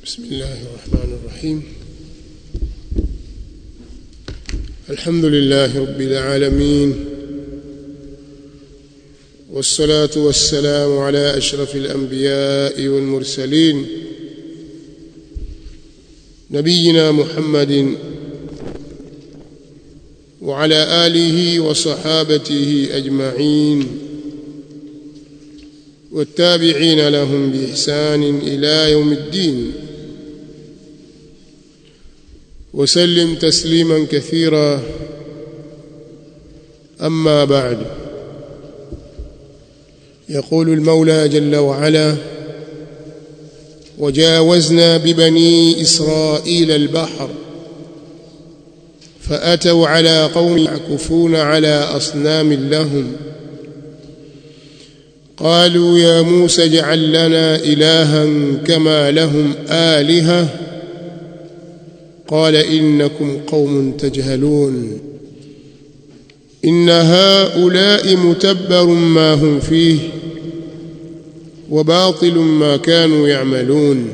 بسم الله الرحمن الرحيم الحمد لله رب العالمين والصلاة والسلام على أشرف الأنبياء والمرسلين نبينا محمد وعلى آله وصحابته أجمعين والتابعين لهم بإحسان إلى يوم الدين وسلم تسليما كثيرا أما بعد يقول المولى جل وعلا وجاوزنا ببني إسرائيل البحر فأتوا على قوم يعكفون على أصنام لهم قالوا يا موسى اجعل لنا إلها كما لهم آلهة قال إنكم قوم تجهلون إن هؤلاء متبر ما هم فيه وباطل ما كانوا يعملون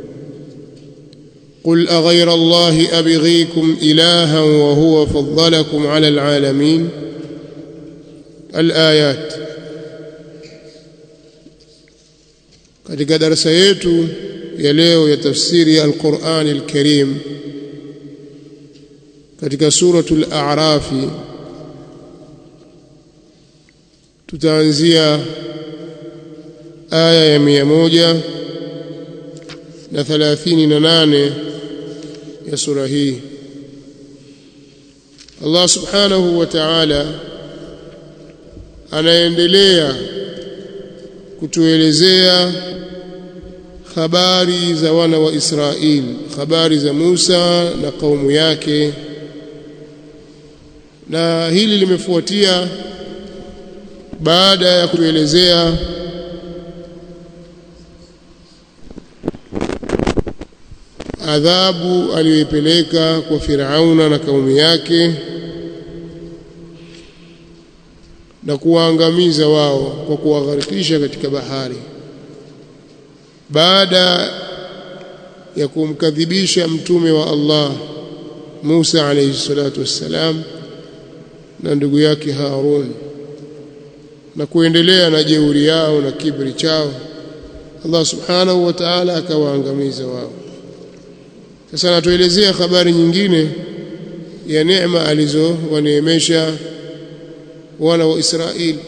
قل أغير الله أبغيكم إلها وهو فضلكم على العالمين الآيات katika darasa yetu ya leo ya tafsiri ya Al-Qur'an Al-Karim katika suratul A'raf tutaanzia aya ya mia moja na thalathini na nane ya sura hii Allah subhanahu wa ta'ala anaendelea kutuelezea habari za wana wa Israeli habari za Musa na kaumu yake na hili limefuatia baada ya kuelezea adhabu aliyoipeleka kwa Firauna na kaumu yake na kuwaangamiza wao kwa kuwagharikisha katika bahari baada ya kumkadhibisha mtume wa Allah Musa alayhi salatu wassalam na ndugu yake Harun na kuendelea na jeuri yao na kibri chao Allah subhanahu wa ta'ala akawaangamiza wao sasa natuelezea habari nyingine ya neema alizowaneemesha wana wa Israeli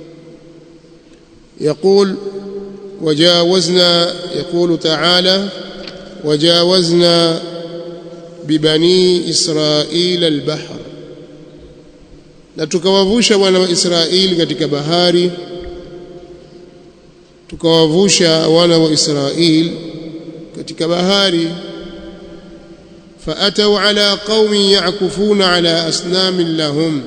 يقول وجاوزنا يقول تعالى وجاوزنا ببني إسرائيل البحر na tukawavusha wana wa Israeli katika bahari tukawavusha wana wa Israeli katika bahari فأتوا على قوم يعكفون على أصنام لهم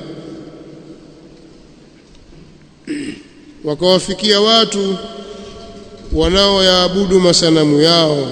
wakawafikia watu wanaoyaabudu masanamu yao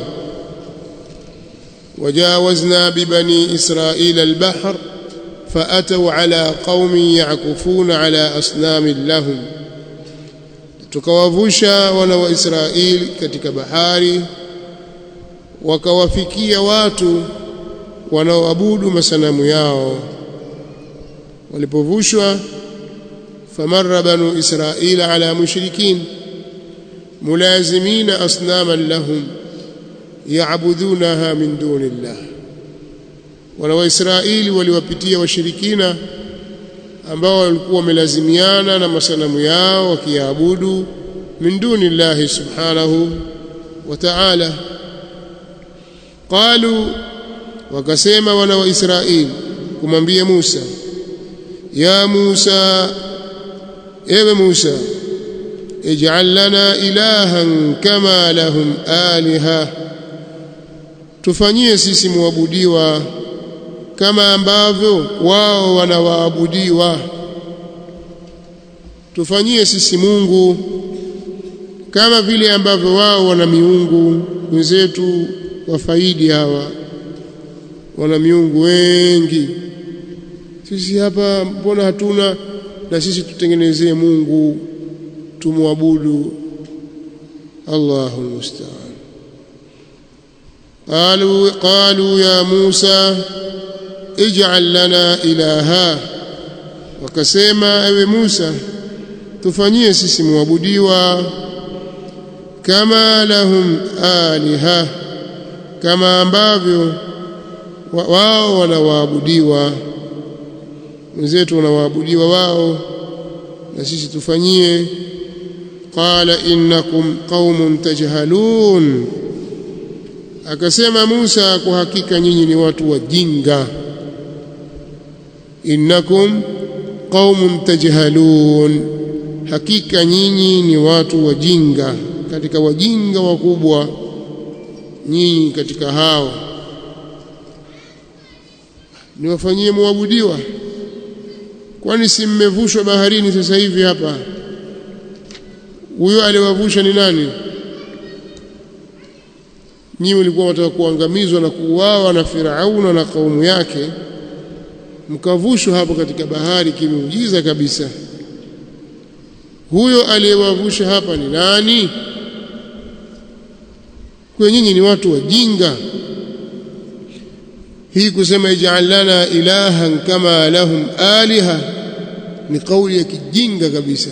wajawazna bibani israila albahr faatau ala qaumin yakufuna ala asnamin lahum tukawavusha wana wa israeli katika bahari wakawafikia watu wanaoabudu masanamu yao walipovushwa فمر بنو إسرائيل على مشركين ملازمين أصناما لهم يعبدونها من دون الله wana Israeli waliwapitia washirikina ambao walikuwa wamelazimiana na masanamu yao wakiabudu min duni llahi subhanahu wa ta'ala qalu wakasema wana wa Israeli kumwambia Musa ya Musa ewe Musa ij'al lana ilahan kama lahum aliha tufanyie sisi muabudiwa kama ambavyo wao wanawaabudiwa tufanyie sisi Mungu kama vile ambavyo wao wana miungu wenzetu wafaidi hawa wana miungu wengi sisi hapa mbona hatuna na sisi tutengenezee Mungu tumwabudu Allahu musta'an qalu qalu ya Musa ij'al lana ilaha wakasema ewe Musa tufanyie sisi muabudiwa kama lahum aliha kama ambavyo wao wanawaabudiwa wenzetu wanawaabudiwa wao na sisi tufanyie qala innakum qaumun tajhalun akasema Musa kwa hakika nyinyi ni watu wajinga innakum qaumun tajhalun hakika nyinyi ni watu wajinga katika wajinga wakubwa nyinyi katika hao niwafanyie muabudiwa kwani si mmevushwa baharini sasa hivi hapa huyo aliwavusha ni nani nyinyi mlikuwa wataka kuangamizwa na kuuawa na Firauna na kaumu yake mkavushwa hapo katika bahari kimeujiza kabisa huyo aliyewavusha hapa ni nani kwa nyinyi ni watu wajinga hii kusema ij'al lana ilahan kama lahum aliha ni kauli ya kijinga kabisa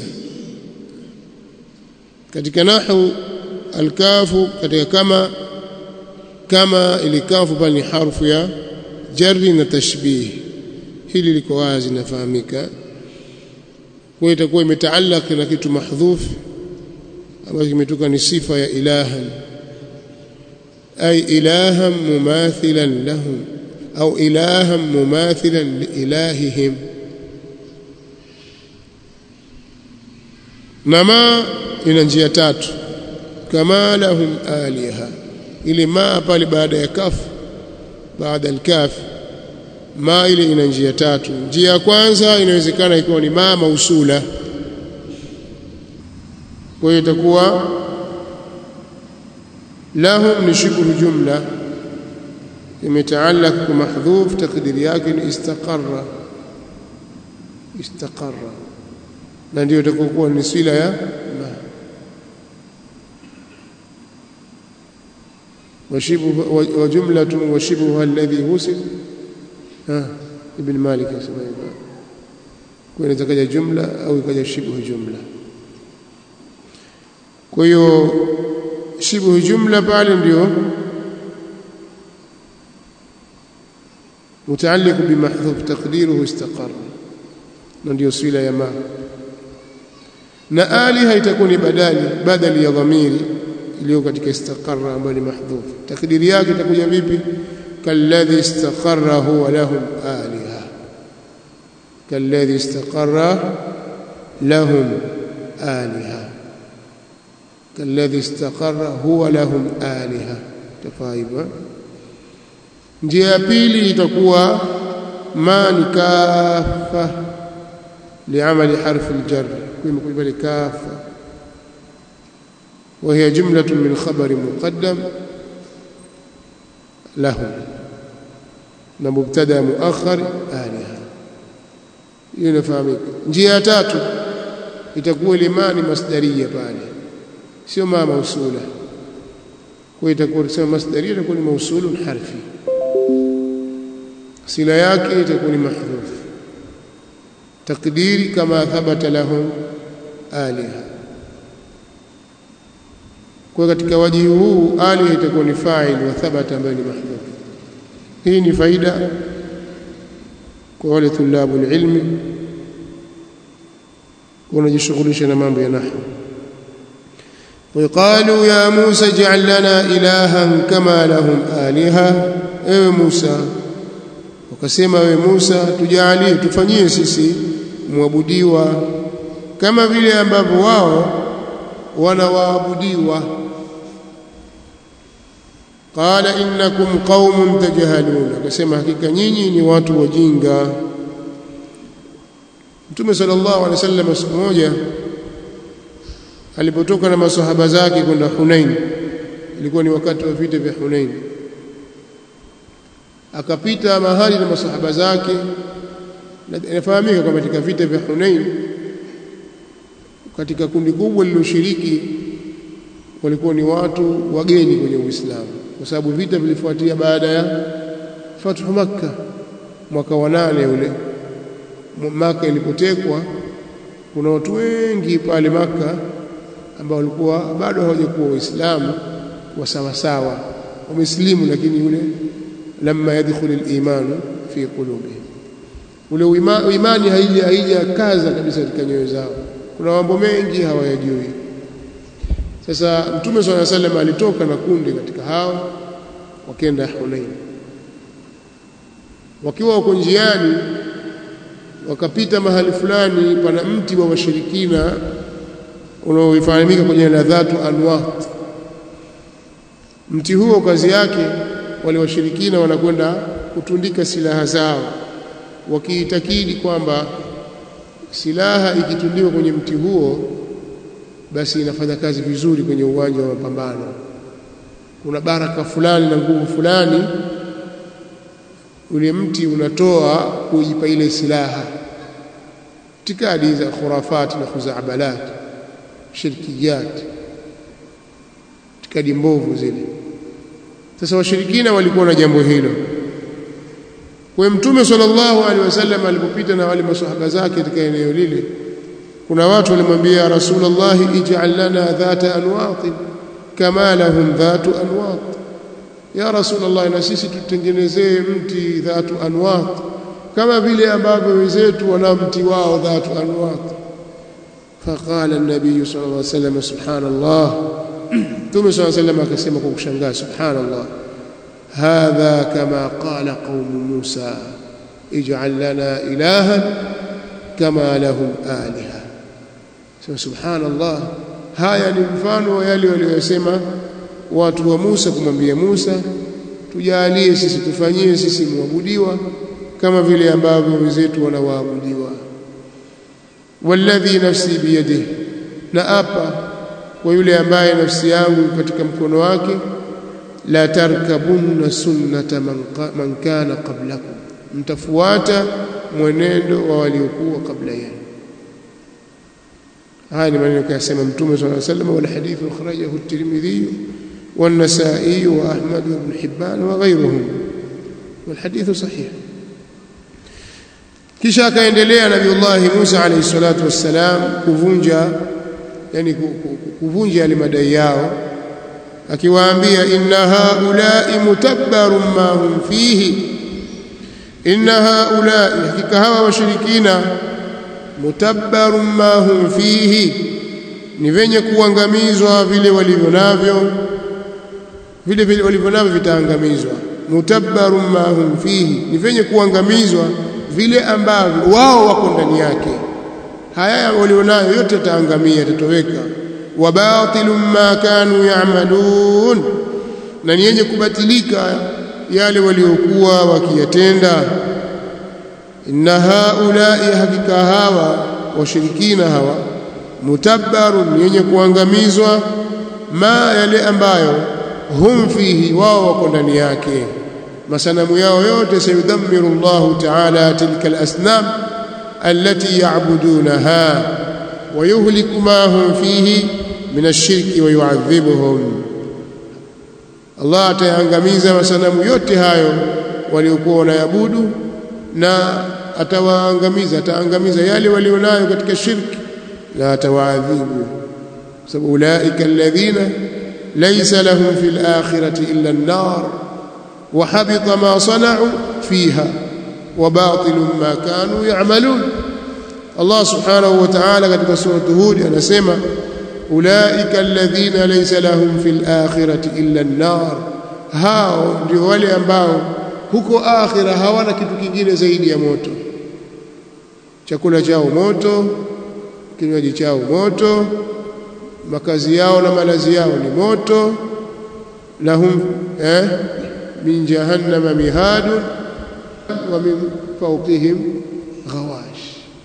katika nahwu alkafu katika kama kama ilikafu pale ni harfu ya jarri na tashbih hili liko wazi nafahamika kwa itakuwa imetaallaq na kitu mahdhuf ambacho kimetoka ni sifa ya ilahan ay ilahan mumathilan lahum au ilahan mumathilan liilahihim na ma ina njia tatu kama lahum aliha ile ma pale baada ya kaf baada al-kaf ma ile ina njia tatu njia ya kwanza inawezekana ikiwa ni ma mausula kwa hiyo itakuwa lahum ni shibhu jumla imetaallaq kwa mahdhuf takdiri yake ni istaqarra istaqarra na ndio itakuwa ni sila ya ma وشبه وجملة وشبهها الذي وصل ها ابن مالك اسمه كون تكجا جملة أو يكجا شبه جملة kwa hiyo shibhu jumla pale ndio mutaalliq bimahdhuf taqdiruhu istaqarra na ndio sila ya ma na aliha itakuwa ni badali badali ya dhamiri iliyo katika istaqarra ambayo ni mahdhuf takdiri yake itakuja vipi kalladhi istaqarra huwa lahum aliha kalladhi istaqarra lahum aliha kalladhi istaqarra huwa lahum aliha tafaiba njia ya pili itakuwa ma ni kafa liamali harfi aljar kwa pale kafa وهي جملة من خبر مقدم لهم مبتدا مؤخر آلهة ينفهمك njia tatu itakuwa limani masdaria pale sio ma mausula kwa itakuwa kusema masdaria itakuwa ni mausulun harfi sila yake itakuwa ni mahdhuf takdiri kama thabata lahum aliha kwa katika wajihi huu ali itakuwa ni fa'il wa thabata ambayo ni mahdhuf hii ni faida kwa wale tulabu ilmi wanajishughulisha na mambo ya nahwu وقالوا يا موسى اجعل لنا إلها كما لهم آلهة ewe Musa wakasema ewe Musa tujalie tufanyie sisi muabudiwa kama vile ambavyo wao wanawaabudiwa qala innakum qaumun tajhalun akasema hakika nyinyi ni watu wajinga Mtume sallallahu alaihi wasallam siku moja alipotoka na masahaba zake kwenda Hunain ilikuwa ni wakati wa vita vya Hunain akapita mahali na masahaba zake inafahamika kwamba katika vita vya Hunain katika kundi kubwa lililoshiriki walikuwa ni watu wageni kwenye Uislamu kwa sababu vita vilifuatia baada ya fathu Makka mwaka wa nane ule Maka ilipotekwa kuna watu wengi pale Maka ambao walikuwa bado hawajakuwa waislamu wa sawa sawa wamesilimu lakini yule lamma yadkhulu al-iman fi qulubihim ule imani haija haijakaza kabisa katika nyoyo zao kuna mambo mengi hawayajui sasa mtume swalla sallam alitoka na kundi katika hao wakenda Hunain wakiwa wako njiani wakapita mahali fulani pana mti wa washirikina unaofahamika kwa jina la Dhatu Anwat mti huo kazi yake wale washirikina wanakwenda kutundika silaha zao wakiitakidi kwamba silaha ikitundikwa kwenye mti huo basi inafanya kazi vizuri kwenye uwanja wa mapambano kuna baraka fulani na nguvu fulani ule mti unatoa kuipa ile silaha itikadi za khurafati na khuzabalat shirkiyat itikadi mbovu zile sasa washirikina walikuwa na jambo hilo kwa mtume sallallahu alaihi wasallam alipopita na wale maswahaba zake katika eneo lile kuna watu walimwambia rasulullah ij'al lana dhata anwat kama lahum dhatu anwat ya rasulullah na sisi tutengenezee mti dhatu anwat kama vile ambavyo wenzetu wana mti wao dhatu anwat فقال النبي صلى الله عليه وسلم سبحان الله ثم صلى الله عليه وسلم akasema kwa kushangaa subhanallah هذا كما قال قوم موسى اجعل لنا إلها كما لهم آلهة سبحان الله haya ni mfano wa yale waliyosema watu wa Musa kumwambia Musa tujalie sisi tufanyie sisi muabudiwa kama vile ambavyo wenzetu wanawaabudiwa walladhi nafsi biyadihi na apa kwa yule ambaye nafsi yangu katika mkono wake la tarkabunna sunnata man, man kana qablakum mtafuata mwenendo wa waliokuwa kabla yenu haya ni maneno kayasema mtume صلى الله عليه وسلم والحديث اخرجه الترمذي والنسائي واحمد بن حبان وغيرهم والحديث صحيح kisha akaendelea nabiullahi Musa alayhi salatu wassalam kuvunja yani kuvunja yale madai yao akiwaambia inna haulai mutabbarun ma hum fihi inna haulai hakika hawa washirikina mutabbarun ma hum fihi ni venye kuangamizwa vile walivyo navyo vile vile walivyo navyo vitaangamizwa mutabbarun ma hum fihi ni venye kuangamizwa vile ambavyo wao wako ndani yake haya walionayo yote yataangamia yatatoweka wa batilun ma kanu ya'malun na ni yenye kubatilika yale waliokuwa wakiyatenda inna haulai hakika hawa washirikina hawa mutabbarun yenye kuangamizwa ma yale ambayo hum fihi wao wako ndani yake masanamu yao yote sayudhammiru Allah ta'ala tilka al-asnam allati ya'budunaha wa yuhliku ma hum fihi min ash-shirki wa yu'adhibuhum Allah ataangamiza masanamu yote hayo waliokuwa wanayabudu na atawaangamiza ataangamiza yale walionayo katika shirki na atawaadhibu sababu ulaika alladhina laysa lahum fil akhirati illa an-nar wa habita ma sana'u fiha wa batilun ma kanu ya'malun Allah subhanahu wa ta'ala katika sura Hud anasema ulaika alladhina laysa lahum fil akhirati illa an-nar hao ndio wale ambao huko akhira hawana kitu kingine zaidi ya moto chakula chao moto kinywaji chao moto makazi yao na malazi yao ni moto lahum eh min jahannama mihadun wa min fawqihim ghawash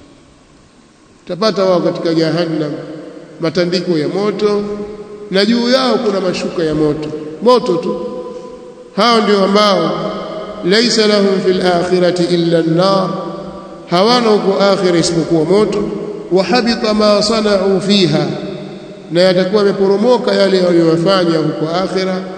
tapata wao katika jahannam matandiko ya moto na juu yao kuna mashuka ya moto moto tu hao ndio ambao laysa lahum fil akhirati illa an-nar hawana huko akhira isipokuwa moto wa habita ma sana'u fiha na yatakuwa yameporomoka yale waliyofanya huko akhira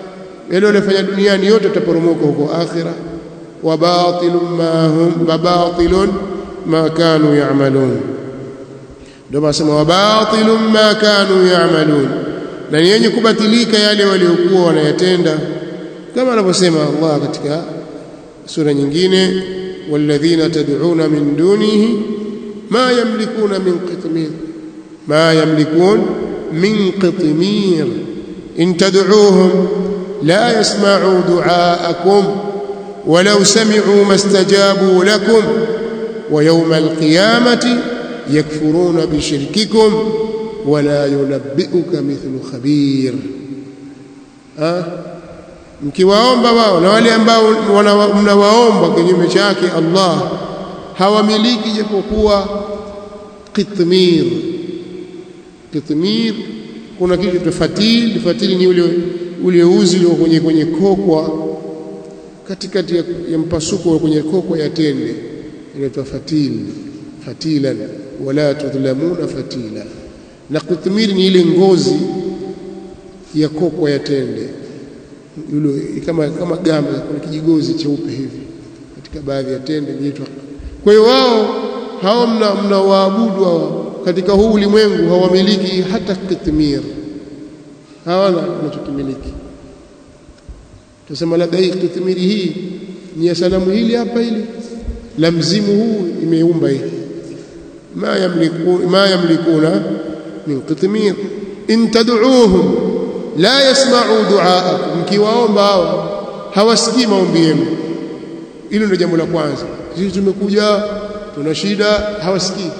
yale waliyofanya duniani yote yataporomoka huko akhira wa batilun ma hum batilun ma kanu ya'malun ndio basema wa batilun ma kanu ya'malun na yenye kubatilika yale waliokuwa wanayatenda kama anavyosema Allah katika sura nyingine walladhina tad'una min dunihi ma yamlikuna min qitmir ma yamlikun min qitmir in tad'uuhum la yasma'u du'aakum ولو سمعوا ما استجابوا لكم ويوم القيامة يكفرون بشرككم ولا ينبئك مثل خبير ها mkiwaomba wao na wale ambao mnawaomba kinyume chake Allah hawamiliki japokuwa qitmir qitmir kuna kitu tofatil fatili ni ule ule uzi ulio kwenye kwenye kokwa katikati ya, ya mpasuko kwenye kokwa ya tende inaitwa fatil fatilan wala tudhlamuna fatila na qitmir ni ile ngozi ya kokwa ya tende yule kama kama gamba kuna kijigozi cheupe hivi katika baadhi ya tende inaitwa kwa hiyo wao hao mnawaabudu hao katika huu ulimwengu hawamiliki hata kitmir hawana wanachokimiliki tusema labda hii kitmiri hii ni ya sanamu hili hapa hili la mzimu huu imeumba hii ma yamliku ma yamlikuna min kitmir in tad'uuhum la yasma'u du'aakum mkiwaomba hawa hawasikii maombi yenu hilo ndio jambo la kwanza sisi tumekuja tuna shida hawasikii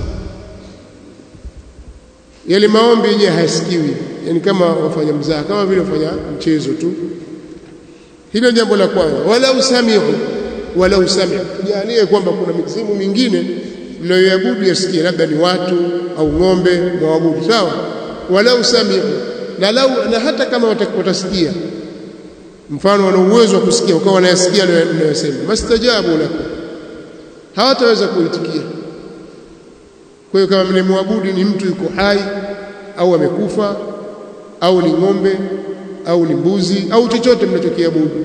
yale maombi yenyewe hayasikiwi yani kama wafanya mzaha kama vile wafanya mchezo tu hilo jambo la kwanza wala usamiu wala usamiu tujalie kwamba kuna mizimu mingine mnayoabudu yasikie labda ni watu au ng'ombe mwabudu sawa wala usamiu na lau na hata kama watasikia mfano wana uwezo wa kusikia ukawa wanayasikia ninayosema mastajabu lakum hawataweza kuitikia kwa hiyo kama mnemwabudu ni mtu yuko hai au amekufa au ni ng'ombe au ni mbuzi au chochote mnachokiabudu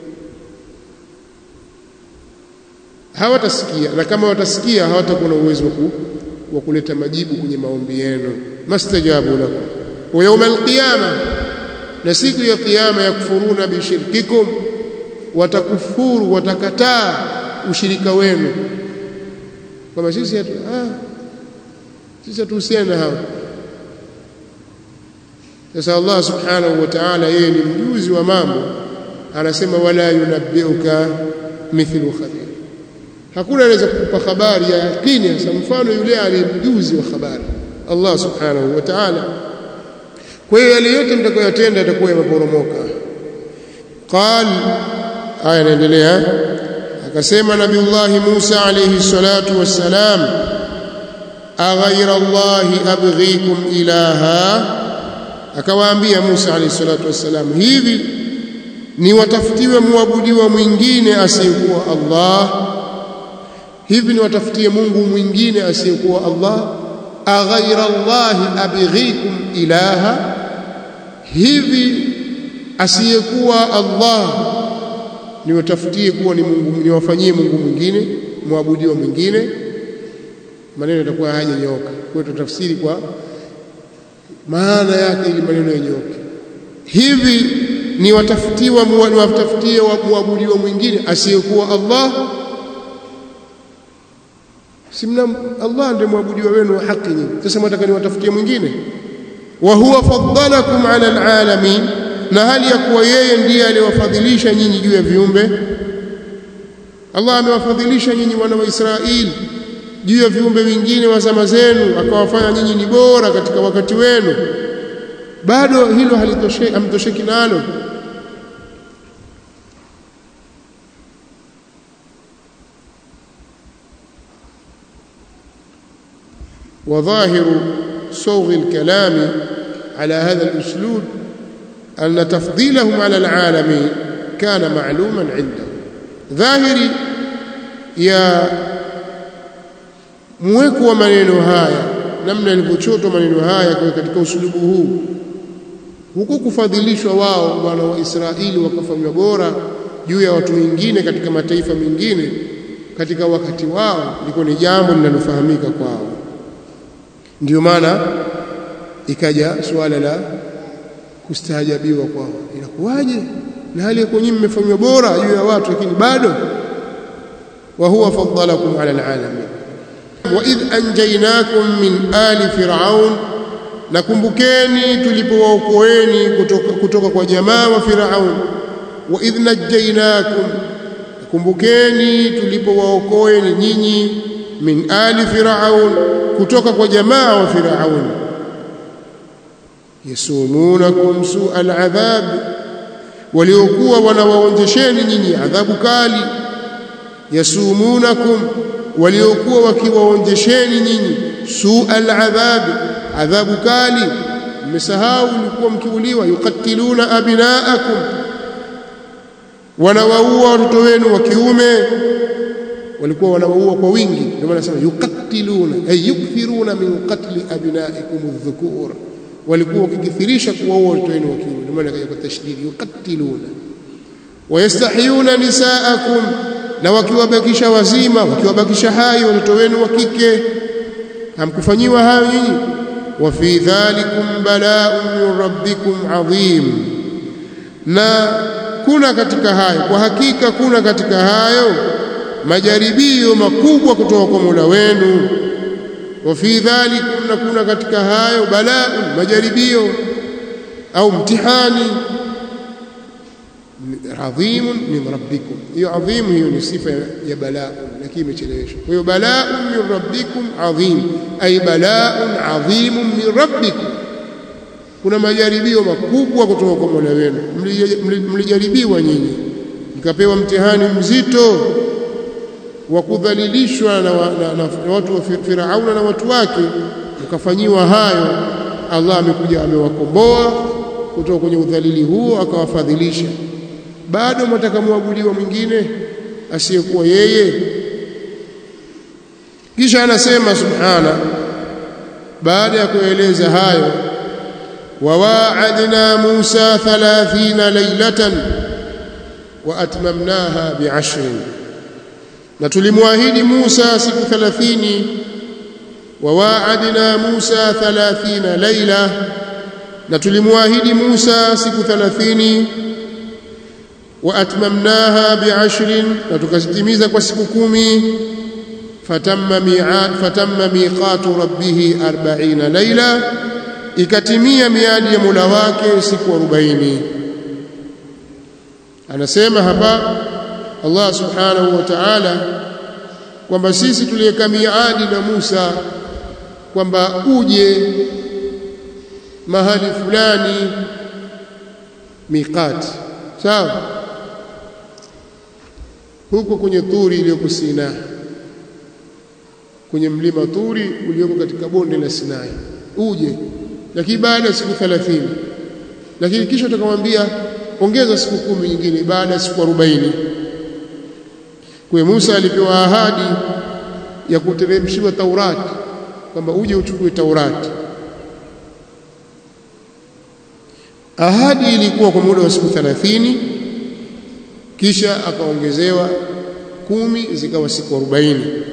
hawatasikia na kama watasikia hawatakuwa na uwezo wa kuleta majibu kwenye maombi yenu mastajabu lakum wa yawm alqiyama na siku ya kiyama yakfuruna bishirkikum watakufuru watakataa ushirika wenu kwamba sisi hatu ah sisi hatuhusiana na hao sasa Allah subhanahu wa ta'ala yeye ni mjuzi wa mambo anasema wala yunabbiuka mithlu khabir hakuna anaweza kukupa habari ya yakini hasa mfano yule aliyemjuzi wa habari Allah subhanahu wa ta'ala kwa hiyo yale yote mtakayotenda yatakuwa yameporomoka qal aya inaendelea akasema nabiullah Musa alayhi salatu wassalam aghayra allahi abghikum ilaha akawaambia Musa alayhi salatu wassalam hivi ni watafutiwe muabudiwa mwingine asiyekuwa Allah hivi ni watafutie Mungu mwingine asiyekuwa Allah aghaira Allahi abghikum ilaha hivi asiyekuwa Allah niwatafutie kuwa ni Mungu niwafanyie Mungu mwingine muabudiwa mwingine maneno yatakuwa hajanyoka kwa tutafsiri kwa maana yake ili maneno yanyoke hivi ni watafutiwa ni watafutie muabudiwa mwingine asiyekuwa Allah simna Allah ndiye mwabudiwa wenu wa haki nyinyi sasa mtaka niwatafutie mwingine wa huwa faddalakum ala alalamin na hali ya kuwa yeye ndiye aliyowafadhilisha nyinyi juu ya viumbe Allah amewafadhilisha nyinyi wana wa Israeli juu ya viumbe vingine wa zama zenu akawafanya nyinyi ni bora katika wakati wenu bado hilo halitosheki amtosheki nalo وظاهر صوغ الكلام على هذا الأسلوب أن تفضيلهم على العالمين كان معلوما عنده ظاهري يا mweko wa maneno haya namna yalivyochotwa maneno haya katika usulubu huu huku kufadhilishwa wao wana wa Israeli wakafanywa bora juu ya watu wengine katika mataifa mengine katika wakati wao liko ni jambo linalofahamika kwao ndiyo maana ikaja suala la kustaajabiwa kwao inakuwaje na hali yako nyinyi mmefanywa bora juu ya watu lakini bado wa huwa faddalakum ala alalamin wa idh anjaynakum min ali fir'aun nakumbukeni tulipowaokoeni kutoka, kutoka kwa jamaa wa Firaun wa idh najjaynakum kumbukeni tulipowaokoeni nyinyi min ali Firaun kutoka kwa jamaa wa Firaun yasumunakum su'al adhab waliokuwa wanawaonjesheni nyinyi adhabu kali yasumunakum waliokuwa wakiwaonjesheni nyinyi su'al adhab adhabu kali mmesahau mlikuwa mkiuliwa yukatiluna abnaakum wanawaua watoto wenu wa kiume walikuwa wanawaua kwa wingi ndio maana nasema yukatiluna ay yukthiruna min qatli abnaikum adh-dhukur walikuwa wakikithirisha kuwaua watoto wenu wa kiume ndio maana kaja kwa tashdidi yukatiluna wayastahiyuna nisaakum na wakiwabakisha wazima wakiwabakisha hai watoto wenu wa kike hamkufanyiwa hayo nyinyi wa fi dhalikum bala'un min rabbikum adhim na kuna katika hayo kwa hakika kuna katika hayo majaribio makubwa kutoka kwa Mola wenu wa fi dhalikum na kuna katika hayo bala'un majaribio au mtihani adhimun min rabbikum hiyo adhimu hiyo ni sifa ya balaa lakini imecheleweshwa kwa hiyo bala'un min rabbikum adhim ay bala'un adhimun min rabbikum kuna majaribio makubwa kutoka kwa Mola wenu mlijaribiwa nyinyi mkapewa mtihani mzito wa kudhalilishwa na, na, na, na watu wa Firauna na watu wake mkafanyiwa hayo Allah amekuja amewakomboa kutoka kwenye udhalili huo akawafadhilisha bado mtaka muabudiwa mwingine asiyekuwa yeye kisha anasema subhana baada ya kueleza hayo وواعدنا موسى ثلاثين ليلة وأتممناها بعشر نتلمواهد موسى سك ثلاثين وواعدنا موسى ثلاثين ليلة نتلمواهد موسى سك ثلاثين وأتممناها بعشر نتكستميز كسككومي فتم ميعاد فتم ميقات ربه أربعين ليلة ikatimia miadi ya Mola wake siku 40 anasema hapa Allah subhanahu wa ta'ala kwamba sisi tuliweka miadi na Musa kwamba uje mahali fulani miqat sawa huko kwenye turi iliyoko Sinai kwenye mlima Turi ulioko katika bonde la Sinai uje lakini baada ya siku 30 lakini kisha tukamwambia ongeza siku kumi nyingine baada ya siku 40 kwa Musa alipewa ahadi ya kuteremshiwa Taurati kwamba uje uchukue Taurati ahadi ilikuwa kwa muda wa siku 30 kisha akaongezewa kumi zikawa siku 40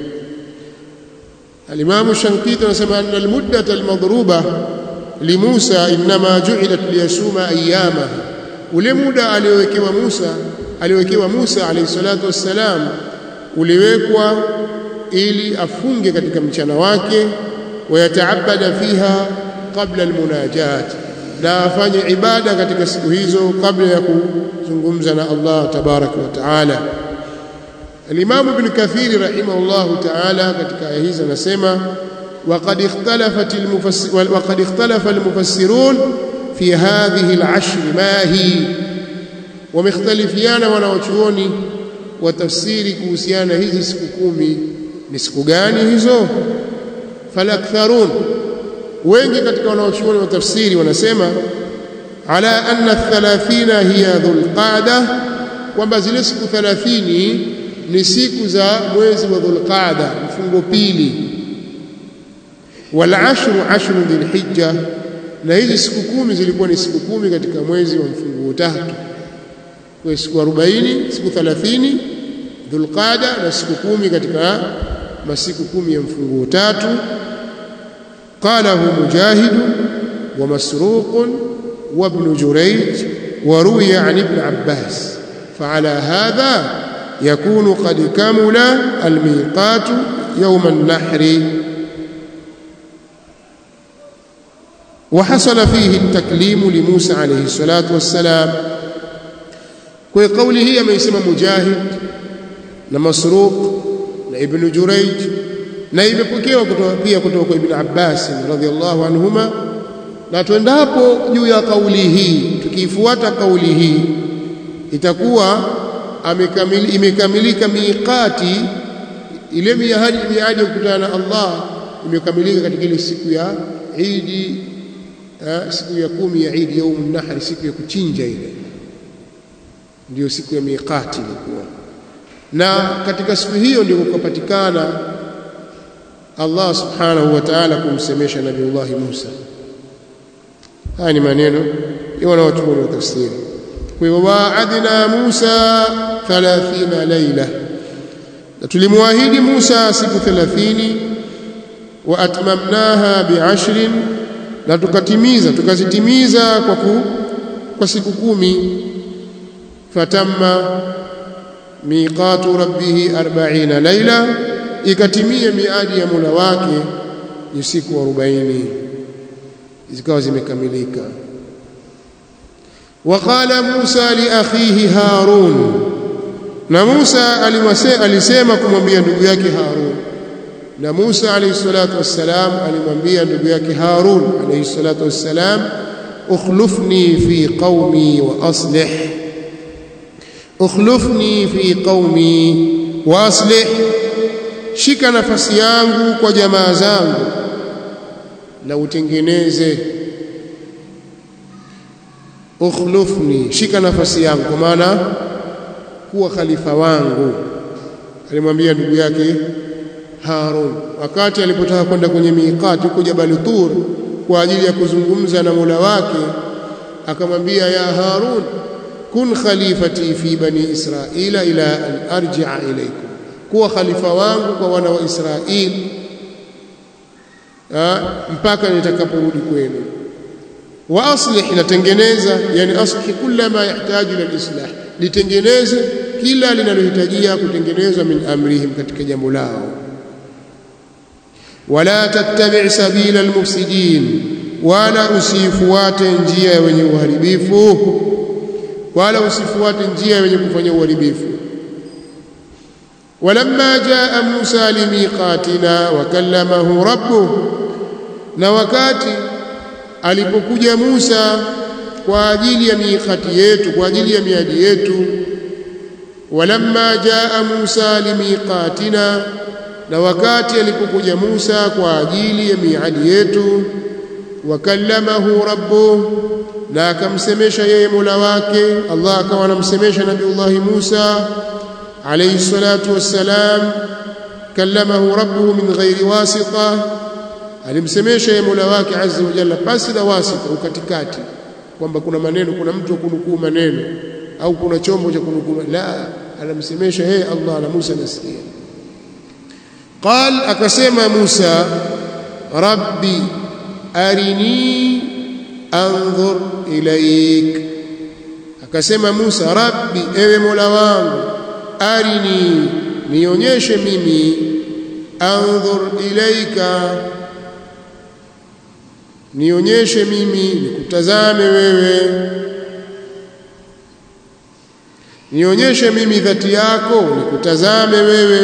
Al-Imam Shankiti anasema anna al-muddata al-madruba limusa inma ju'ilat liyasuma ayyama ule muda aliowekewa Musa aliowekewa Musa alayhi salatu wassalam uliwekwa ili afunge katika mchana wake wayataabada fiha qabla almunajat na afanye ibada katika siku hizo kabla ya kuzungumza na Allah tabaraka wa taala Al-Imam Ibn Kathir rahimahullahu ta'ala katika aya hizi anasema وقد اختلفت المفسر وقد اختلف المفسرون في هذه العشر ما هي ومختلفيانا wanaochuoni wa tafsiri kuhusiana hizi siku kumi ni siku gani hizo falaktharun wengi katika wanaochuoni wa tafsiri wanasema ala anna 30 hiya dhulqa'da kwamba zile siku 30 ni siku za mwezi wa dhulqa'da mfungo pili والعشر عشر ذي الحجة na hizi siku kumi zilikuwa ni siku kumi katika mwezi wa mfunguo tatu kwa siku 40 siku 30 dhulqada na siku kumi katika masiku kumi ya mfunguo tatu qalahu mujahid wa masruq wa ibn jurayj wa ruwiya an ibn abbas فعلى هذا يكون قد كمل الميقات يوم النحر وحصل فيه التكليم لموسى عليه الصلاة والسلام وقوله يميسم مجاهد نمسروق ابن جريج na imepokewa kutoka pia kutoka kwa Ibn Abbas radhiallahu anhuma na tuendapo juu ya kauli hii tukiifuata kauli hii itakuwa amekamili, imekamilika miqati ile miadi miadi ya kukutana na Allah imekamilika katika ile siku ya Idi siku ya kumi ya Idi yaumun nahri siku ya kuchinja ile ndio siku ya miqati ilikuwa na katika siku hiyo ndio kukapatikana Allah subhanahu wa ta'ala kumsemesha Nabiullah Musa haya ni maneno ya wanaochuoni wa tafsiri kwa hivyo waadna Musa 30 laila na tulimwahidi Musa siku 30 wa atmamnaha bi'ashrin na tukatimiza tukazitimiza kwa ku, kwa siku kumi fatamma miqatu rabbih 40 laila ikatimia miadi ya Mola wake ni siku 40 zikawa zimekamilika وقال موسى لاخيه هارون na Musa alisema kumwambia ndugu yake Harun na Musa alayhi salatu wassalam alimwambia ndugu yake Harun alayhi salatu wassalam ukhlufni fi qaumi wa aslih ukhlufni fi qaumi wa aslih shika nafasi yangu kwa jamaa zangu na utengeneze ukhlufni shika nafasi yangu kwa maana kuwa khalifa wangu alimwambia ndugu yake Harun wakati alipotaka kwenda kwenye miqati huko Jabal Tur kwa ajili ya kuzungumza na Mola wake akamwambia ya Harun kun khalifati fi bani Israila ila an arji'a ilaykum kuwa khalifa wangu kwa wana wa Israeli mpaka nitakaporudi kwenu wa aslih natengeneza yani aslih kila ma yahitaji ila islah litengeneze kila linalohitajia kutengenezwa min amrihim katika jambo lao wala tattabi' sabila almufsidin wala usifuate njia ya wenye uharibifu wala usifuate njia ya wenye kufanya uharibifu ولما جاء موسى لميقاتنا وكلمه ربه na wakati alipokuja Musa kwa ajili ya miqati yetu kwa ajili ya miadi yetu walamma jaa Musa limiqatina na wakati alipokuja Musa kwa ajili ya miadi yetu wakallamahu rabbuh na akamsemesha yeye Mola wake Allah akawa anamsemesha Nabiullah Musa alayhi salatu wassalam kallamahu rabbuhu min ghairi wasita alimsemesha yeye Mola wake azza wa jalla basi na wasita ukatikati kwamba kuna maneno kuna mtu wa kunukuu maneno au kuna chombo cha kunukuu la anamsemesha yeye Allah na Musa nasikia قال akasema Musa rabbi arini anzur ilaik akasema Musa rabbi ewe Mola wangu arini nionyeshe mimi anzur ilaika nionyeshe mimi nikutazame wewe nionyeshe mimi dhati yako nikutazame wewe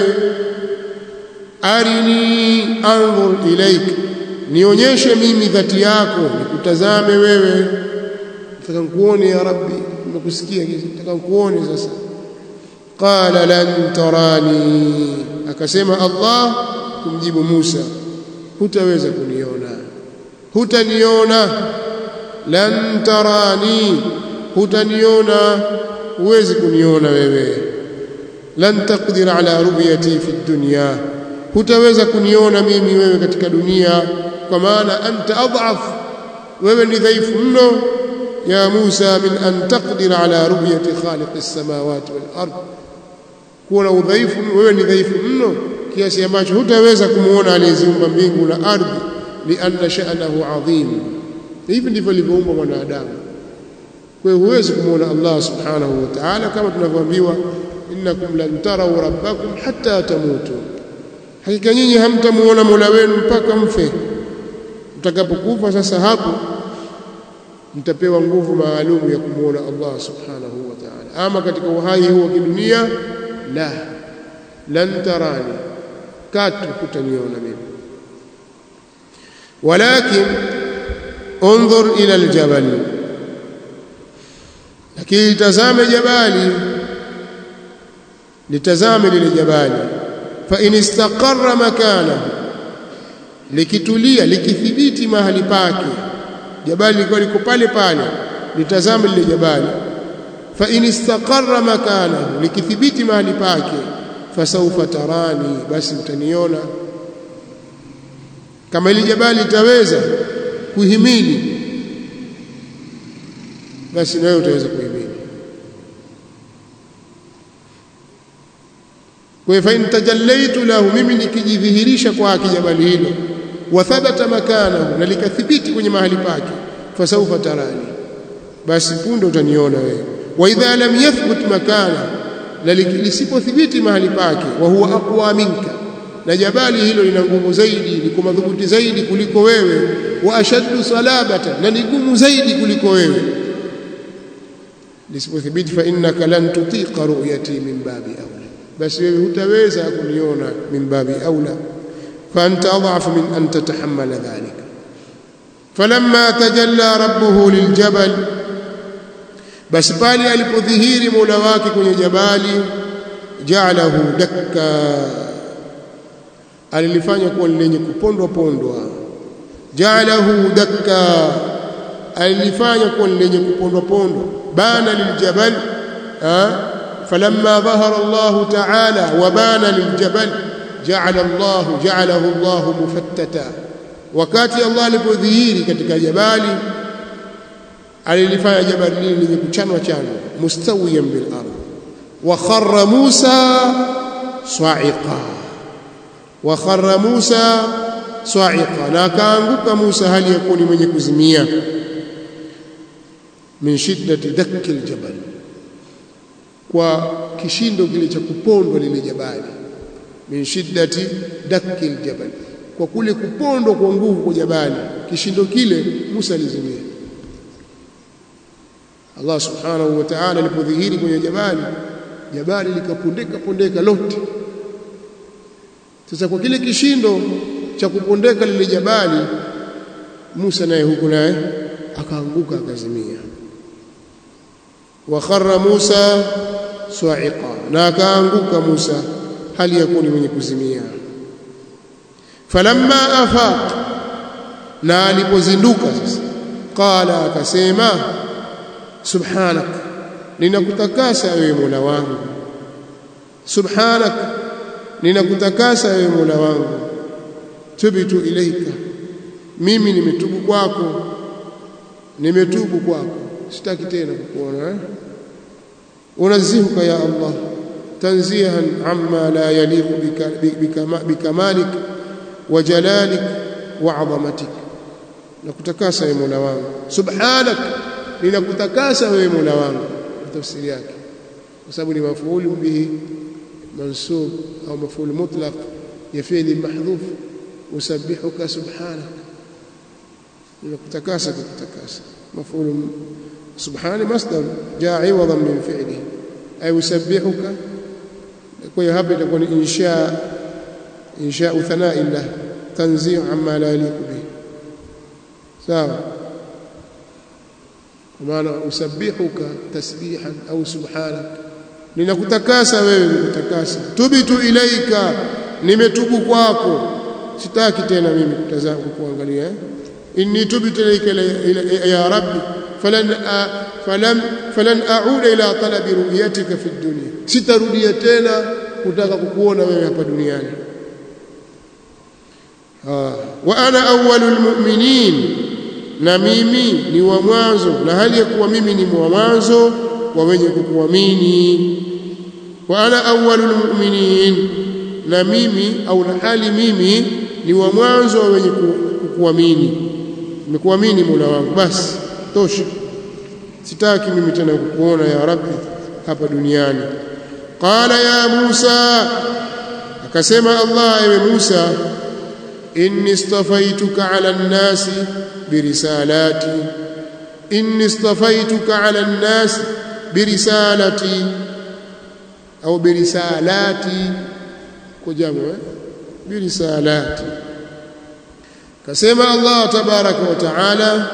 arini anzur ilaik nionyeshe mimi dhati yako nikutazame wewe nataka nikuone ya rabbi nimekusikia nataka nikuone sasa qala lan tarani akasema allah kumjibu musa hutaweza kuniona hutaniona lan tarani hutaniona huwezi kuniona wewe lan taqdir ala ru'yati fi dunya hutaweza kuniona mimi wewe katika dunia kwa maana anta adhaf wewe ni dhaifu mno ya Musa min an taqdir ala ru'yati khaliq as-samawati wal ard kuwa na udhaifu wewe ni dhaifu mno kiasi ambacho hutaweza kumuona aliyeziumba mbingu na ardhi lianna sha'nahu adhim hivi ndivyo alivyoumbwa mwanadamu kwa hiyo huwezi kumuona Allah subhanahu wa ta'ala kama tunavyoambiwa innakum lan taraw rabbakum hatta tamutu hakika nyinyi hamtamuona Mola wenu mpaka mfe mtakapokufa sasa hapo mtapewa nguvu maalum ya kumuona Allah subhanahu wa ta'ala ama katika uhai huu wa kidunia la lan tarani katu kutaniona mimi walakin انظر الى الجبل lakini tazame jabali litazame lile jabali fa in istaqarra makana likitulia likithibiti mahali pake jabali liko liko pale pale litazame lile jabali fa in istaqarra makana likithibiti mahali pake fasawfa tarani basi mtaniona kama ile jabali litaweza kuhimili basi nawe utaweza kuhimili kwa hivyo in tajallaitu lahu mimi nikijidhihirisha kwake jabali hilo wa thabata makanahu na likathibiti kwenye mahali pake fasawfa tarani basi punde utaniona wewe wa idha lam yathbut makana na lisipothibiti mahali pake wa huwa aqwa minka na jabali hilo lina nguvu zaidi liko madhubuti zaidi kuliko wewe wa ashaddu salabata na ni gumu zaidi kuliko wewe lisipothibiti fa innaka lan tutiqa ru'yati min babi aula basi wewe hutaweza kuniona min babi aula fa anta adhafu min an tatahammala dhalika falamma tajalla rabbuhu liljabal basi pale alipodhihiri Mola wake kwenye jabali ja'alahu dakka alilifanya kuwa lenye kupondwa pondwa ja'alahu dakka alilifanya kuwa lenye kupondwa pondwa bana liljabal falamma dhahara Allah ta'ala wa bana liljabal ja'ala Allah ja'alahu Allah mufattata wakati Allah alipodhihiri katika jabali alilifanya jabali lile lenye kuchanwa chanwa mustawiyan bil ardh wa kharra Musa sa'iqa wa kharra Musa sa'iqa na akaanguka Musa hali ya kuwa ni mwenye kuzimia min shiddati dakki aljabal kwa kishindo kile cha kupondwa lile jabali min shiddati dakki aljabal kwa kule kupondwa kwa nguvu kwa jabali kishindo kile Musa alizimia Allah subhanahu wa ta'ala alipodhihiri kwenye jabali jabali likapondeka pondeka lote sasa kwa kile kishindo cha kupondeka lile jabali Musa naye huko naye akaanguka akazimia wa kharra Musa su'iqa na akaanguka Musa hali ya kuwa mwenye kuzimia falamma afaq na alipozinduka sasa qala akasema subhanak ninakutakasa wewe Mola wangu subhanak ninakutakasa wewe Mola wangu tubitu ilaika mimi nimetubu kwako nimetubu kwako sitaki tena kukuona eh unazihuka ya Allah tanzihan amma la yaliqu bikamalik wa jalalik wa azamatik nakutakasa wewe Mola wangu subhanak ninakutakasa wewe Mola wangu tafsiri yake kwa sababu ni mafuulu bihi mansub au mafuulu mutlaq ya fi'li mahdhuf usabbihuka subhanak ninakutakasa kukutakasa mafuulu subhani masdar jaa iwadan min fi'li ay usabbihuka kwa hiyo hapa itakuwa ni insha insha thana'i lah tanzih amma la yaliqu bihi sawa maana usabbihuka tasbihan au subhanak ninakutakasa wewe nikutakasa tubitu ilaika nimetubu kwako sitaki tena mimi kutazama kuangalia eh? inni tubtu ilaika ya rabbi falan falan falan a'uda ila talabi ru'yatika fi dunya sitarudia tena kutaka kukuona wewe hapa duniani wa ana awwalul mu'minin na mimi ni wa mwanzo na hali ya kuwa mimi ni wa mwanzo wa wenye kukuamini wa ana awwalul mu'minin na mimi au na hali mimi ni wa mwanzo wa wenye kukuamini nimekuamini Mola wangu basi tosha sitaki mimi tena kukuona ya rabbi hapa duniani qala ya Musa akasema Allah ewe Musa inni istafaituka ala an-nasi birisalati inni istafaituka ala an-nasi birisalati au birisalati kwa jamu eh birisalati kasema Allah tabaraka wa taala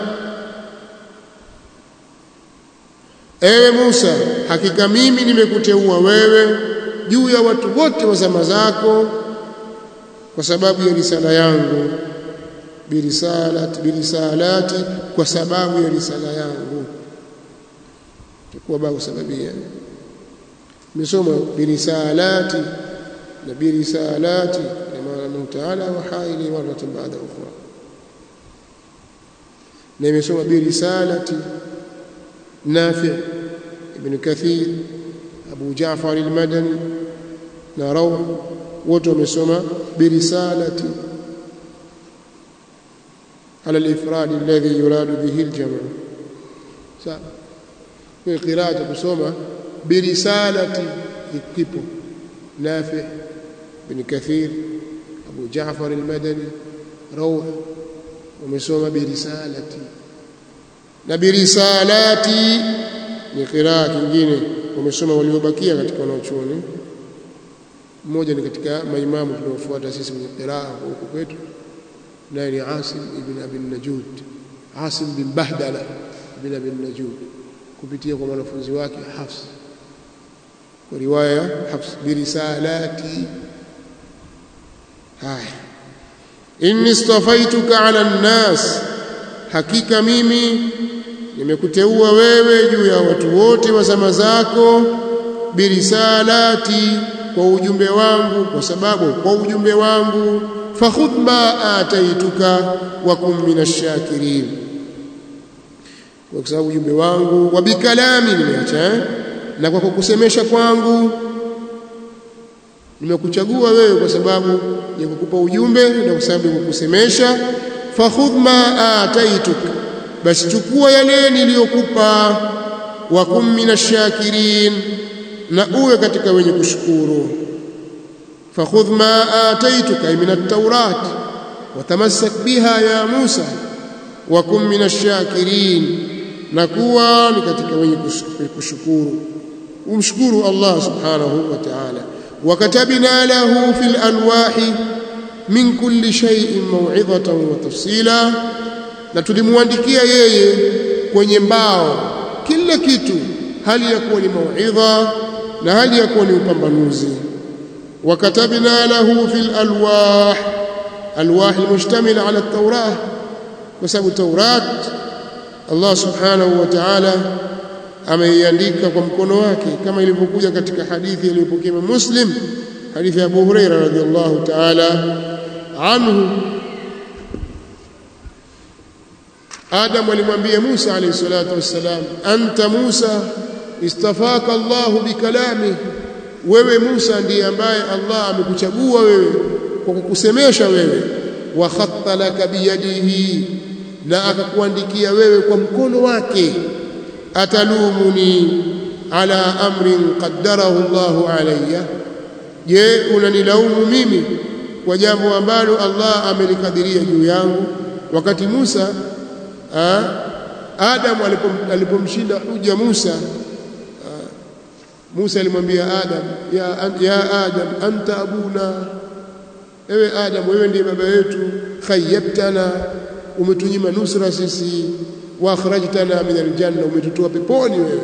ewe Musa hakika mimi nimekuteua wewe juu ya watu wote wa zama zako kwa sababu ya risala yangu birisalati birisalati kwa sababu ya risala yangu kwa babu sababia nimesoma birisalati na birisalati maana Mungu Taala wahaili marata baada ukhra na nimesoma birisalati Nafi ibn Kathir Abu Jaafar al-Madani na Rawh wote wamesoma birisalati على الإفراد الذي يراد به الجمع في قراءة kusoma برسالة kipo نافع بن كثير أبو جعفر المدني روح ومسوم برسالتي نبرسالاتي ni qiraa kingine wamesoma waliobakia katika wanaochuoni mmoja ni katika maimamu tunaofuata sisi kwenye qiraa huko kwetu naye ni Asim ibn Abi Najud Asim bin Bahdala ibn Abi Najud kupitia kwa mwanafunzi wake Hafs kwa riwaya Hafs birisalati haya inni istafaituka ala nnas hakika mimi nimekuteua wewe juu ya watu wote wa zama zako birisalati kwa ujumbe wangu kwa sababu kwa ujumbe wangu fakhudh ma ataituka wa kum minashakirin kwa sababu ujumbe wangu wa bikalami nimeacha eh? na kwa kukusemesha kwangu nimekuchagua wewe kwa sababu ya kukupa ujumbe na kwa sababu ya kukusemesha fakhudh ma ataituka basi chukua yale niliyokupa wa kum minashakirin na uwe katika wenye kushukuru fakhudh ma ataituka min at-taurat watamassak biha ya Musa wa kum minashakirin na kuwa ni katika wenye kushukuru umshukuru Allah subhanahu wa ta'ala وكتبنا له في الألواح من كل شيء موعظة وتفصيلا na tulimwandikia yeye kwenye mbao kila kitu hali ya kuwa ni mauidha na hali ya kuwa ni upambanuzi وكتبنا له في الألواح ألواح المشتملة على التوراة وسبب التوراة الله سبحانه وتعالى ameiandika kwa mkono wake kama ilivyokuja katika hadithi iliyopokea Muslim hadithi ya Abu Huraira radhiallahu ta'ala anhu Adam alimwambia Musa alayhi salatu wassalam anta Musa istafaka Allah bikalami wewe Musa ndiye ambaye Allah amekuchagua wewe kwa kukusemesha wewe wa khatta laka biyadihi na akakuandikia wewe kwa mkono wake atalumuni ala amrin qaddarahu Allahu alayya je unanilaumu mimi kwa jambo ambalo Allah amelikadiria juu yangu wakati Musa ha, Adam alipomshinda huja Musa ha, Musa alimwambia Adam ya, ya Adam anta abuna ewe Adam wewe ndiye baba yetu khayyabtana umetunyima nusra sisi wa akhrajtana min aljanna umetutoa peponi wewe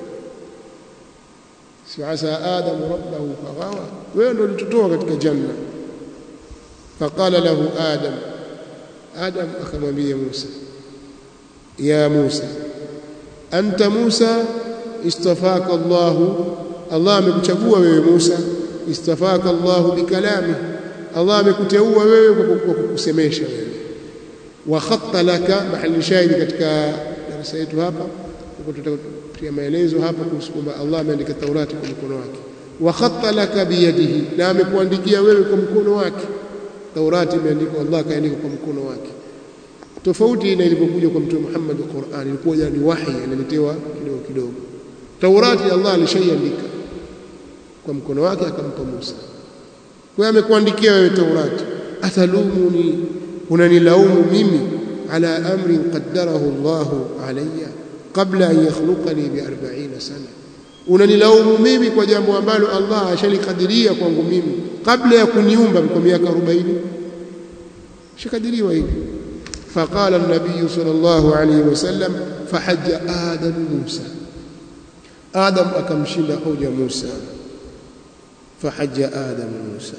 si asa adam rabbahu faghawa wewe ndio ulitutoa katika janna faqala lahu adam adam akamwambia Musa ya Musa anta Musa istafaka Allah Allah amekuchagua wewe Musa istafaka Allah bikalami Allah amekuteua wewe kwa kukusemesha wewe wa khatta laka mahali shahidi katika darasa yetu hapa tutakutia maelezo hapa kuhusu kwamba Allah ameandika Taurati kwa mkono wake wa khatta laka biyadihi na amekuandikia wewe kwa mkono wake Taurati imeandikwa Allah kaandika kwa mkono wake tofauti na ilipokuja kwa mtume Muhammad Qur'an ilikuwa ni wahi analetewa kidogo kidogo Taurati Allah alishaiandika kwa mkono wake akampa Musa kwa amekuandikia wewe Taurati atalumuni unanilaumu mimi ala amrin qaddarahu Allah alayya qabla an yakhluqani bi 40 sana unanilaumu mimi kwa jambo ambalo Allah ashalikadiria kwangu mimi kabla ya kuniumba kwa miaka 40 shakadiriwa hivi فقال النبي صلى الله عليه وسلم فحج آدم موسى آدم أكمشل حوج موسى فحج آدم موسى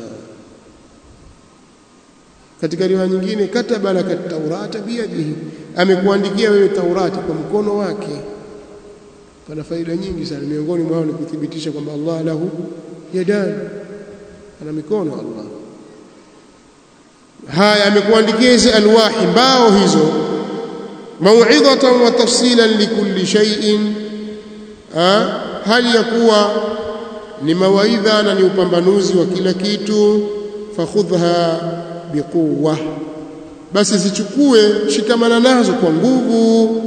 katika riwaya nyingine kataba laka taurata biyadihi amekuandikia wewe taurati kwa mkono wake pana faida nyingi sana miongoni mwao ni kuthibitisha kwamba Allah lahu yadan ana mikono Allah haya amekuandikia hizi alwahi mbao hizo mau'idhatan wa tafsilan likulli shay'in hali ya kuwa ni mawaidha na ni upambanuzi wa kila kitu fakhudha biquwa basi zichukue shikamana nazo kwa nguvu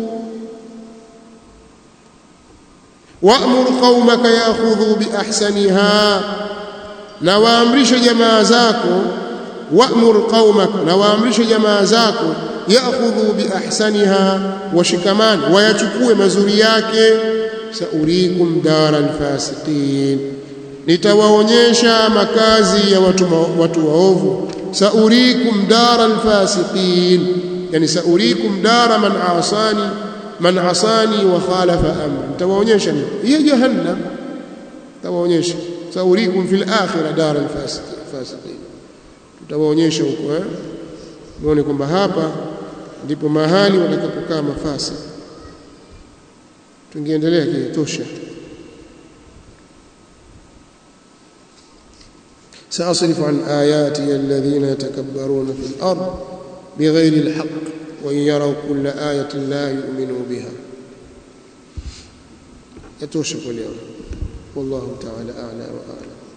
wa'mur qaumaka ya'khudhu biahsaniha na waamrishe jamaa zako wa'mur qaumaka na waamrishe jamaa zako ya'khudhu biahsaniha washikamani wayachukue mazuri yake saurikum daral fasiqin nitawaonyesha makazi ya watu watu waovu saurikum daral fasiqin yani saurikum dara man asani man asani wa khalafa amri nitawaonyesha hiyo jahannam nitawaonyesha saurikum fil akhirah daral fasiqin tutawaonyesha huko eh muone kwamba hapa ndipo mahali watakapokaa mafasi tungeendelea kitosha سأصرف عن آياتي الذين يتكبرون في الأرض بغير الحق وإن يروا كل آية لا يؤمنوا بها يتوشك اليوم والله تعالى أعلى وأعلم